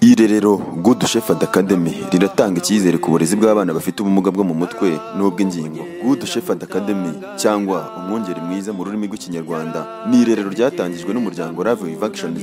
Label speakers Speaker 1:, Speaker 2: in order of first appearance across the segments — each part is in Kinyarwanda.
Speaker 1: Irerero Good Shepherd Academy riratanga icyizere ku burezi bw'abana bafite ubumuga bwo mu mutwe n'ubw'ingingo. Good Shepherd Academy cyangwa umwungeri mwiza mu rurimi rw'Ikinyarwanda ni irerero ryatangijwe n'umuryango Love Vacations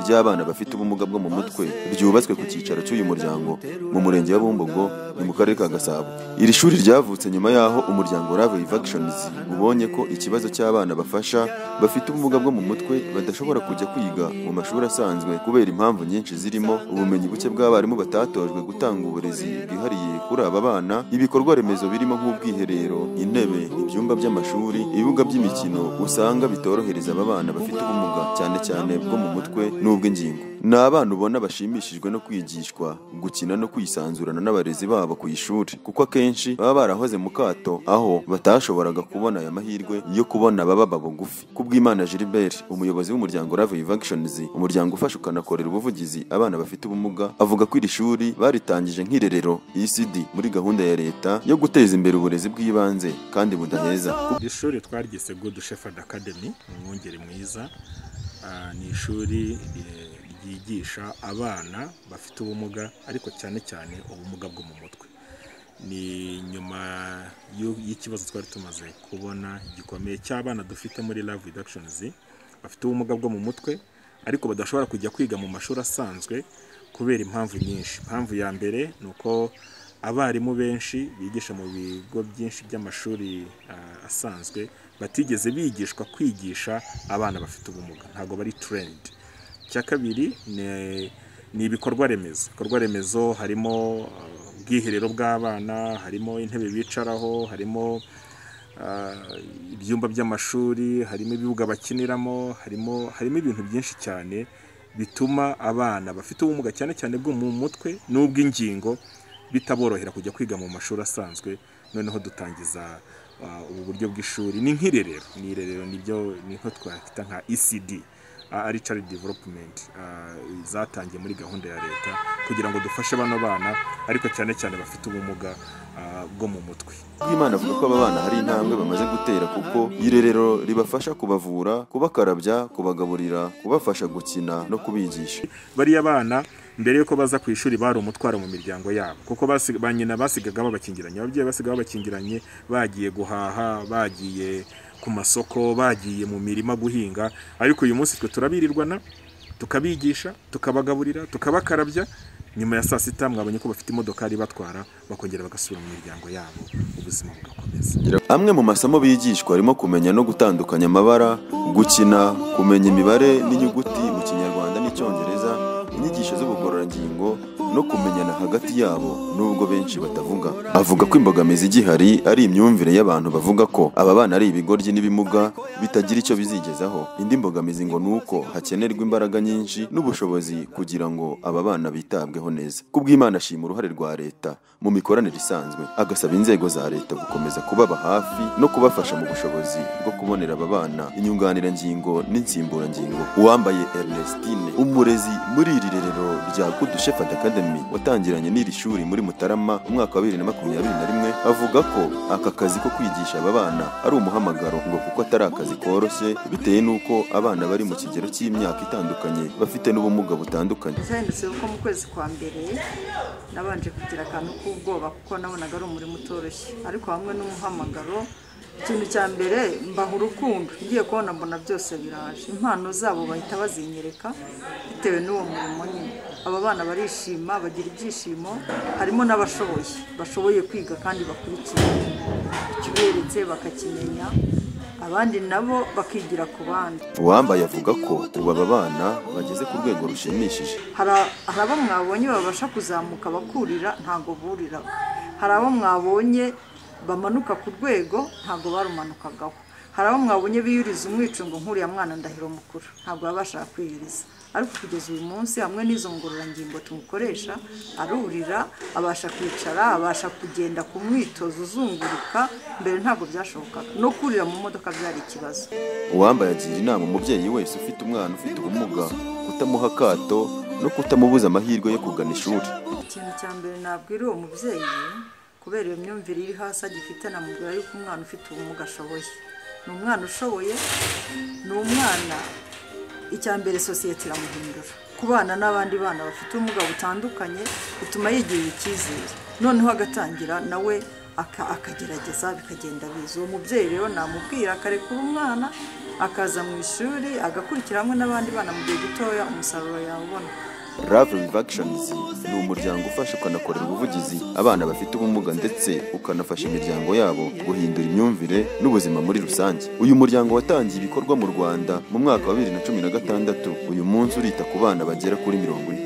Speaker 1: ry'abana bafite ubumuga bwo mu mutwe ryubatswe ku cyicaro cy'uyu muryango mu murenge wa Bumbogo ni mu karere ka Gasabo. Iri shuri ryavutse nyuma y'aho umuryango Love Vacations ubonye ko ikibazo cy'abana bafasha bafite ubumuga bwo mu mutwe badashobora kujya kwiga mu mashuri asanzwe kubera impamvu nyinshi zirimo ubumenyi buke bw'abarimu batatojwe gutanga uburezi bwihariye kuri aba bana ibikorwa remezo birimo nk'ubwiherero intebe ibyumba by'amashuri ibibuga by'imikino usanga bitorohereza aba bana bafite ubumuga cyane cyane bwo mu mutwe n'ubw'ingingo ni abana ubona bashimishijwe no kwigishwa gukina no kwisanzurana n'abarezi babo ku ishuri kuko akenshi baba barahoze mu kato aho batashoboraga kubona aya mahirwe yo kubona ababa bagufi kubw'imana Gilbert umuyobozi w'umuryango Love Vacations umuryango ufasha ukanakorera ubuvugizi abana bafite ubumuga avuga ko iri shuri baritangije nk'irerero ECD muri gahunda ya leta yo guteza imbere uburezi bw'ibanze kandi budaheza
Speaker 2: Iri shuri twaryise Good Shepherd Academy ni umwungeri mwiza Ah, ni ishuri eh, ryigisha abana bafite ubumuga ariko cyane cyane ubumuga bwo mu mutwe ni nyuma y'u- y'ikibazo twari tumaze kubona gikomeye cy'abana dufite muri Love Reductions bafite ubumuga bwo mu mutwe ariko badashobora kujya kwiga mu mashuri asanzwe kubera impamvu nyinshi impamvu ya mbere ni uko abarimu benshi bigisha mu bigo byinshi by'amashuri ah, asanzwe batigeze bigishwa kwigisha abana bafite ubumuga ntabwo bari trained icya kabiri ni- ni ibikorwa remezo ibikorwa remezo harimo uh, ubwiherero bw'abana harimo intebe bicaraho harimo uh, ibyumba by'amashuri harimo ibibuga bakiniramo harimo harimo ibintu byinshi cyane bituma abana bafite ubumuga cyane cyane bwo mu mutwe n'ubw'ingingo bitaborohera kujya kwiga mu mashuri asanzwe noneho dutangiza uh, ubu buryo bw'ishuri ni nk'irerero ni irerero nibyo ni nko twahita nka ECD ari child development ah, zatangiye muri gahunda ya leta kugira ngo dufashe bano bana ariko cyane cyane bafite ubumuga ah, bwo mu mutwe
Speaker 1: Bwimana avuga ko aba bana hari intambwe bamaze gutera kuko iri rero ribafasha kubavura, kubakarabya, kubagaburira, kubafasha gukina no kubigisha.
Speaker 2: bariya bana mbere y'uko baza ku ishuri bari umutwaro mu miryango yabo kuko basi- ba nyina basigaga babakingiranye ababyeyi basigaga babakingiranye bagiye guhaha bagiye ku masoko bagiye mu mirima guhinga ariko uyu munsi twe turabirirwana tukabigisha tukabagaburira tukabakarabya nyuma ya saa sita mwabonye ko bafite imodokari ibatwara bakongera bagasubira mu miryango yabo ubuzima bugakomeza
Speaker 1: Amwe mu masomo bigishwa harimo kumenya no gutandukanya amabara, gukina, kumenya imibare n'inyuguti mu Kinyarwanda n'Icyongereza, inyigisho z'ubugororangingo no kumenyana hagati yabo nubwo benshi batavuga. Avuga ko imbogamizi igihari ari imyumvire y'abantu bavuga ko aba bana ari ibigoryi n'ibimuga bitagira icyo bizigezaho. Indi mbogamizi ngo ni uko hakenerwa imbaraga nyinshi n'ubushobozi kugira ngo aba bana bitabweho neza. Kubw'Imana ashima uruhare rwa leta mu mikoranire isanzwe, agasaba inzego za leta gukomeza kubaba hafi no kubafasha mu bushobozi bwo kubonera aba bana inyunganirangingo n'insimburangingo. Uwambaye Ernestine, umurezi muri iri rerero rya Good Shepherd Academy watangiranye n'iri shuri muri Mutarama umwaka wa bibiri na makumyabiri na rimwe, avuga ko aka kazi ko kwigisha aba bana ari umuhamagaro ngo kuko atari akazi koroshye bitewe n'uko abana bari mu kigero cy'imyaka itandukanye bafite n'ubumuga butandukanye.
Speaker 3: zahindutse kuko mu kwezi kwa mbere nabanje kugira akantu k'ubwoba kuko nabonaga ari umurimo utoroshye ariko hamwe n'umuhamagaro ikintu cya mbere mbaha urukundo ngiye kubona mbona byose biraje impano zabo bahita bazinyereka bitewe n'uwo murimo nyine aba bana barishima bagira ibyishimo harimo n'abashoboye bashoboye kwiga kandi bakurikiye ikiberetse bakakimenya abandi nabo bakigira ku bandi
Speaker 1: Uwambaye avuga ko ubu aba bana bageze ku rwego rushimishije.
Speaker 3: hari hari abo mwabonye babasha kuzamuka bakurira ntabwo buriraho hari abo mwabonye bamanuka ku rwego ntabwo barumanukagaho hari abo mwabonye biyuriza umwicungo nk'uriya mwana ndahiro mukuru ntabwo baba bashaka kwiyiriza ariko kugeza uyu munsi hamwe n'izo ngororangingo tumukoresha arurira abasha kwicara abasha kugenda ku mwitozo uzunguruka mbere ntabwo byashobokaga no kurira mu modoka byari ikibazo
Speaker 1: Uwambaye agira inama umubyeyi wese ufite umwana ufite ubumuga kutamuha akato no kutamubuza amahirwe yo kugana ishuri.
Speaker 3: ikintu cya mbere nabwira uwo mubyeyi kubera iyo myumvire iri hasi agifite namubwira yuko umwana ufite ubumuga ashoboye ni umwana ushoboye ni umwana icya mbere sosiyete iramuhindura kubana n'abandi bana bafite ubumuga butandukanye bituma yigirira icyizere noneho agatangira nawe aka- akagerageza bikagenda biza uwo mubyeyi rero namubwira akarekura umwana akaza mu ishuri agakurikira hamwe n'abandi bana mu gihe gitoya umusaruro yawubona
Speaker 1: Love Live Actions ni umuryango ufasha ukanakorera ubuvugizi abana bafite ubumuga ndetse ukanafasha imiryango yabo guhindura imyumvire n'ubuzima muri rusange. Uyu muryango watangiye ibikorwa mu Rwanda mu mwaka wa 2016 uyu munsi urita ku bana bagera kuri mirongo ine.